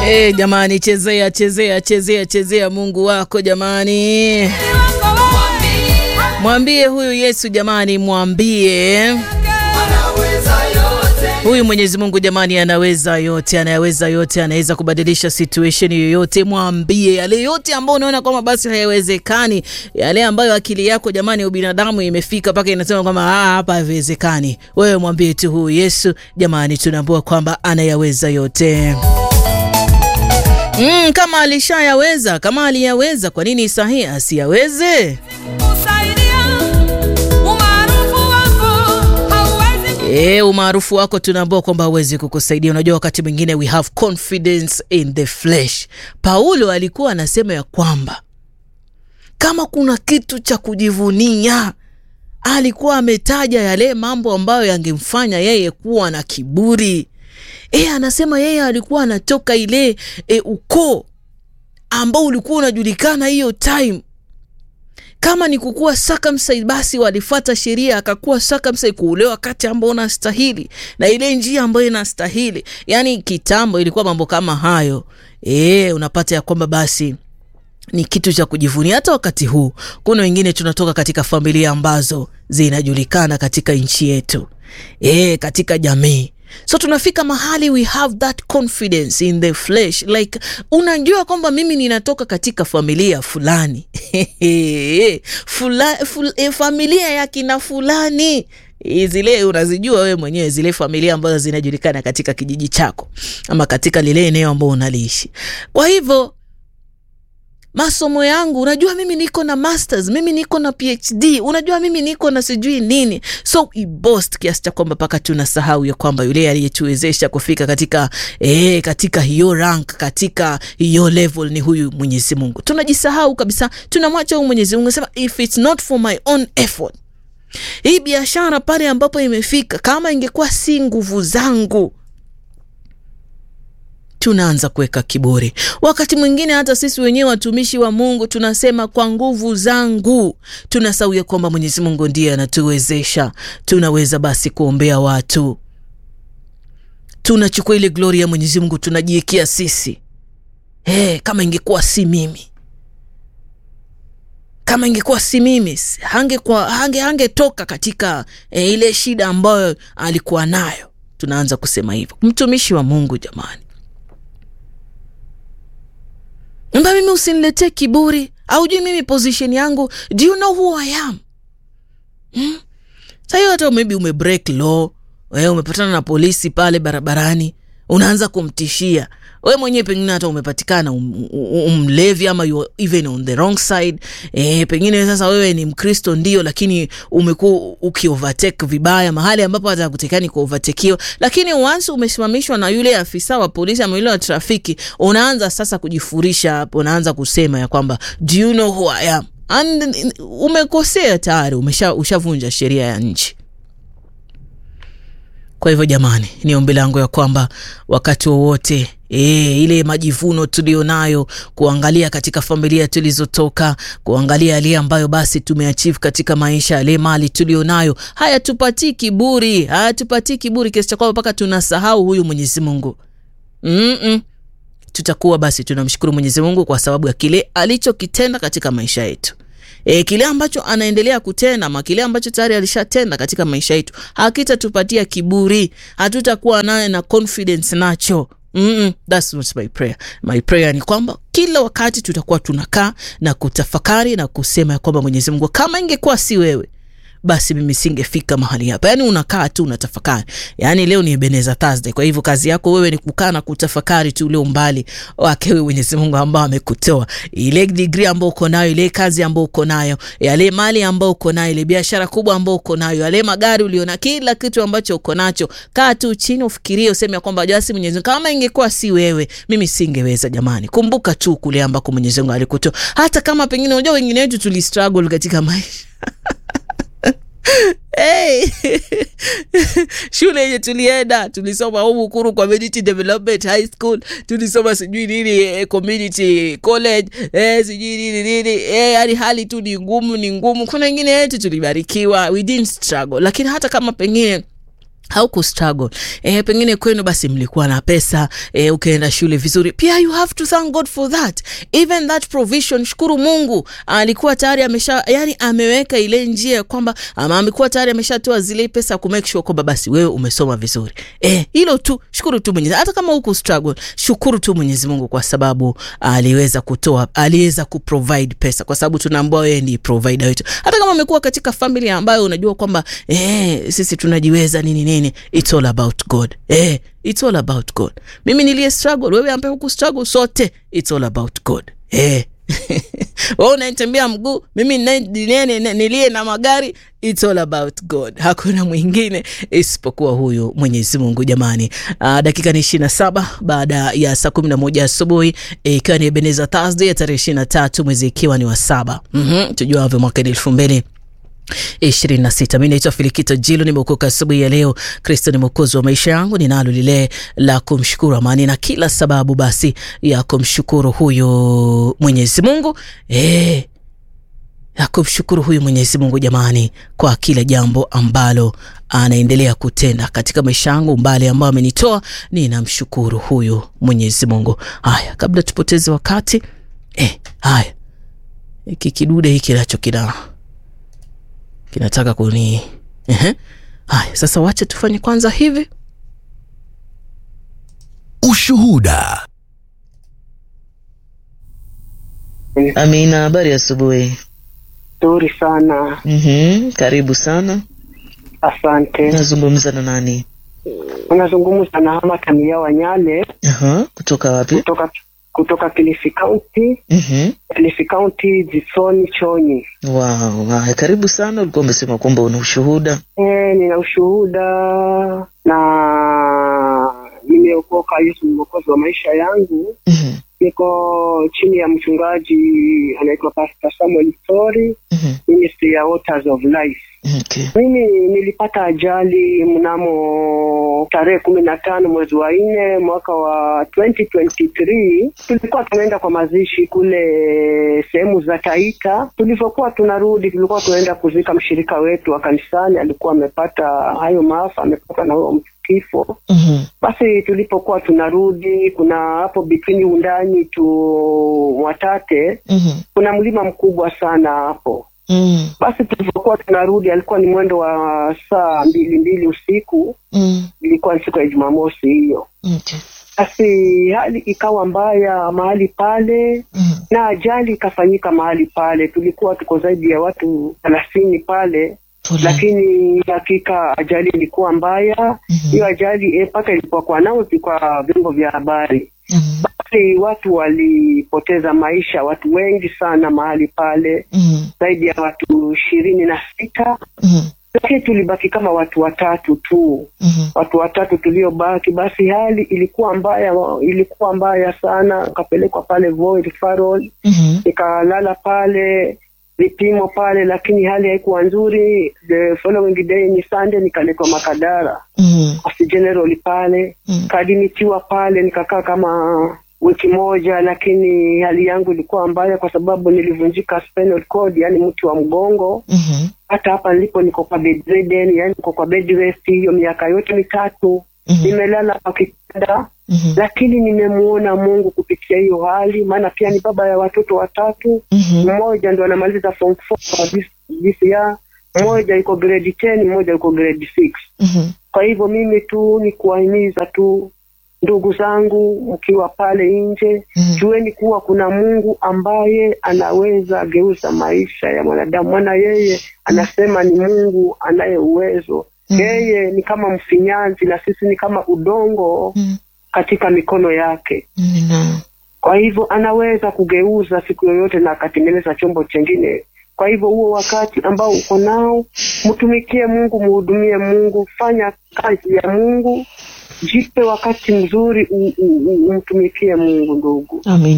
E, jamani, chezea chezea chezea chezea Mungu wako jamani, mwambie huyu Yesu jamani, mwambie huyu Mwenyezi Mungu jamani, anaweza yote, anayaweza yote, anaweza kubadilisha situation yoyote. Mwambie yale yote ambayo unaona kwamba basi hayawezekani, yale ambayo akili yako jamani, ubinadamu imefika mpaka inasema kwamba hapa haviwezekani. Wewe mwambie tu huyu Yesu jamani, tunaambua kwamba anayaweza yote. Mm, kama alishayaweza, kama aliyaweza, kwa nini sahi asiyaweze? E, umaarufu wako tunaambua kwamba hawezi kukusaidia. Unajua, wakati mwingine we have confidence in the flesh. Paulo alikuwa anasema ya kwamba kama kuna kitu cha kujivunia, alikuwa ametaja yale mambo ambayo yangemfanya yeye kuwa na kiburi. E, anasema yeye alikuwa anatoka ile e, ukoo ambao ulikuwa unajulikana hiyo time kama ni kukuwa circumcised basi walifuata sheria, akakuwa circumcised, kuulewa wakati ambao unastahili na ile njia ambayo inastahili. Yani kitambo ilikuwa mambo kama hayo e, unapata ya kwamba basi ni kitu cha kujivunia. Hata wakati huu kuna wengine tunatoka katika familia ambazo zinajulikana katika nchi yetu e, katika jamii so tunafika mahali we have that confidence in the flesh like unajua kwamba mimi ninatoka katika familia fulani Fula, ful, eh, familia ya kina fulani zile unazijua wewe mwenyewe zile familia ambazo zinajulikana katika kijiji chako ama katika lile eneo ambao unaliishi kwa hivyo masomo yangu unajua mimi niko na masters mimi niko na phd unajua mimi niko na sijui nini so ibost kiasi cha kwamba mpaka tunasahau ya kwamba yule aliyetuwezesha kufika katika eh, katika hiyo rank katika hiyo level ni huyu mwenyezi mungu tunajisahau kabisa tunamwacha huyu mwenyezi mungu sema if it's not for my own effort hii biashara pale ambapo imefika kama ingekuwa si nguvu zangu tunaanza kuweka kiburi. Wakati mwingine hata sisi wenyewe watumishi wa Mungu tunasema kwa nguvu zangu, tunasahau ya kwamba Mwenyezi Mungu ndiye anatuwezesha. Tunaweza basi kuombea watu, tunachukua ile glori ya Mwenyezi Mungu tunajiwekea sisi. Hey, kama ingekuwa si mimi kama ingekuwa si mimi hangekuwa hange hangetoka katika eh, ile shida ambayo alikuwa nayo. Tunaanza kusema hivyo, mtumishi wa Mungu jamani mba mimi usiniletee kiburi aujui mimi position yangu do you know who I am hmm? sahiyo hata maybe ume break law we umepatana na polisi pale barabarani unaanza kumtishia we mwenyewe pengine hata umepatikana um, umlevi ama you even on the wrong side e, pengine sasa wewe ni mkristo ndio lakini umekuwa ukiovertake vibaya mahali ambapo hata kutekani kuovertakiwa lakini once umesimamishwa na yule afisa wa polisi ama yule wa trafiki unaanza sasa kujifurisha hapo unaanza kusema ya kwamba do you know who I am and umekosea tayari ushavunja sheria ya nchi kwa hivyo jamani, ni ombi langu ya kwamba wakati wowote E, ile majivuno tulionayo kuangalia katika familia tulizotoka, kuangalia yale ambayo basi tumeachieve katika maisha, yale mali tulionayo hayatupatii kiburi, hayatupatii kiburi kiasi cha kwamba mpaka tunasahau huyu Mwenyezi Mungu. Mm-mm. Tutakuwa basi tunamshukuru Mwenyezi Mungu kwa sababu ya kile alichokitenda katika maisha yetu. E, kile ambacho anaendelea kutenda ama kile ambacho tayari alishatenda katika maisha yetu hakitatupatia kiburi, hatutakuwa naye na confidence nacho. Mm-mm, that's not my prayer. My prayer ni kwamba kila wakati tutakuwa tunakaa na kutafakari na kusema ya kwamba Mwenyezi Mungu, kama ingekuwa si wewe basi mimi singefika mahali hapa. Yani unakaa tu unatafakari. Yani leo ni Ebenezer Thursday, kwa hivyo kazi yako wewe ni kukaa na kutafakari tu ule umbali wake wewe Mwenyezi Mungu ambao amekutoa, ile degree ambayo uko nayo, ile kazi ambayo uko nayo, yale mali ambayo uko nayo, ile biashara kubwa ambayo uko nayo, yale magari uliona, kila kitu ambacho uko nacho, kaa tu chini ufikirie, useme kwamba jasi Mwenyezi Mungu, kama ingekuwa si wewe mimi singeweza. Jamani, kumbuka tu kule ambako Mwenyezi Mungu alikutoa, hata kama pengine unajua wengine wetu tuli struggle katika maisha Hey. shule yenye tulienda tulisoma humu Ukuru Community Development High School, tulisoma sijui nini eh, community college eh, sijui nini nini eh, yani hali tu ni ngumu, ni ngumu. Kuna wengine yetu tulibarikiwa, we didn't struggle, lakini hata kama pengine hauku struggle eh, pengine kwenu basi mlikuwa na pesa eh, ukaenda shule vizuri pia you have to thank god for that even that provision shukuru mungu alikuwa tayari amesha yani ameweka ile njia kwamba ama amekuwa tayari ameshatoa zile pesa ku make sure kwamba basi wewe umesoma vizuri eh, hilo tu shukuru tu mwenyezi hata kama huku struggle shukuru tu mwenyezi mungu kwa sababu aliweza kutoa aliweza kuprovide pesa kwa sababu tunaambua yeye ni provider wetu hata kama umekuwa katika familia ambayo unajua kwamba eh, sisi tunajiweza nini nini it's all about god eh, it's all about god mimi niliye struggle wewe ambaye huku struggle sote it's all about god eh. we unaitembea mguu mimi niliye na magari it's all about god hakuna mwingine isipokuwa huyu mwenyezi mungu jamani uh, dakika ni ishiri na saba baada ya saa kumi na moja asubuhi ikiwa e, ni ebeneza thursday ya tarehe ishiri na tatu mwezi ikiwa ni wa saba mm-hmm. tujuavyo mwaka elfu mbili ishirini na sita mi naitwa filikito jilo nimeokoka asubuhi ya leo kristo ni mwokozi wa maisha yangu ninalo lile la kumshukuru amani na kila sababu basi ya kumshukuru huyu mwenyezi mungu e, ya kumshukuru huyu mwenyezi mungu jamani kwa kila jambo ambalo anaendelea kutenda katika maisha yangu mbali ambayo amenitoa ninamshukuru huyu mwenyezi mungu haya kabla tupoteze wakati e, haya hiki kidude hiki nacho kina kinataka kuni Ehe. haya sasa wache tufanye kwanza hivi Ushuhuda. amina habari asubuhi Nzuri sana, mm-hmm. karibu sana asante. nazungumza na nani Unazungumza na Hama Tamia Wanyale Aha. kutoka wapi kutoka kutoka Kilifi County, mm-hmm. Kilifi County, Jisoni Chonyi. wow. haya karibu sana ulikuwa umesema kwamba una ushuhuda E, nina ushuhuda na nimeokoka. Yesu ni mwokozi wa maisha yangu. mm-hmm. Niko chini ya mchungaji anaitwa Pastor Samuel Story, Mm-hmm. Ministry ya Waters of Life. Okay. Mimi nilipata ajali mnamo tarehe kumi na tano mwezi wa nne mwaka wa 2023. Tulikuwa tunaenda kwa mazishi kule sehemu za Taita. Tulivyokuwa tunarudi, tulikuwa tunaenda kuzika mshirika wetu wa kanisani, alikuwa amepata hayo maafa, amepata na huyo kifo. Mm-hmm. Basi tulipokuwa tunarudi, kuna hapo between Undani tu Mwatate, Mm-hmm. kuna mlima mkubwa sana hapo Mm-hmm. basi tulivyokuwa tunarudi alikuwa ni mwendo wa saa mbili mbili usiku Mm-hmm. ilikuwa ni siku ya jumamosi hiyo Okay. basi hali ikawa mbaya mahali pale Mm-hmm. na ajali ikafanyika mahali pale tulikuwa tuko zaidi ya watu thelathini pale Pole. lakini hakika ajali ilikuwa mbaya Mhm. hiyo ajali eh, mpaka ilikuwa kwa nauzi kwa vyombo vya habari Mm-hmm. basi watu walipoteza maisha watu wengi sana mahali pale Mm-hmm. zaidi ya watu ishirini na sita Mm-hmm. lakini tulibaki kama watu watatu tu Mm-hmm. watu watatu tuliobaki basi hali ilikuwa mbaya ilikuwa mbaya sana ukapelekwa pale Voi referral Mm-hmm. nikalala pale vipimo pale lakini hali haikuwa nzuri the following day ni sunday nikaletwa makadara Mm-hmm. Coast general pale Mm. kadimitiwa pale nikakaa kama wiki moja lakini hali yangu ilikuwa mbaya kwa sababu nilivunjika spinal cord yani mti wa mgongo Mm-hmm. hata hapa nilipo niko kwa bedridden, yani niko kwa bed rest hiyo miaka yote mitatu Mhm. nimelala kwa kitanda Mhm. lakini nimemuona Mungu kupitia hiyo hali, maana pia ni baba ya watoto watatu. Mhm. Mmoja ndo anamaliza form 4 kwa this, this year, mmoja yuko grade 10, mmoja yuko grade 6. Mhm. Kwa hivyo mimi tu ni kuwahimiza tu ndugu zangu, mkiwa pale nje Mhm. jueni kuwa kuna Mungu ambaye anaweza geuza maisha ya mwanadamu, maana yeye anasema ni Mungu anaye uwezo. Mhm. Yeye ni kama mfinyanzi na sisi ni kama udongo Mhm. katika mikono yake. Nina- Kwa hivyo anaweza kugeuza siku yoyote na akatengeneza chombo chengine. Kwa hivyo huo wakati ambao uko nao, mtumikie Mungu, mhudumie Mungu, fanya kazi ya Mungu, jipe wakati mzuri, u- u- u- umtumikie Mungu ndugu. Amen.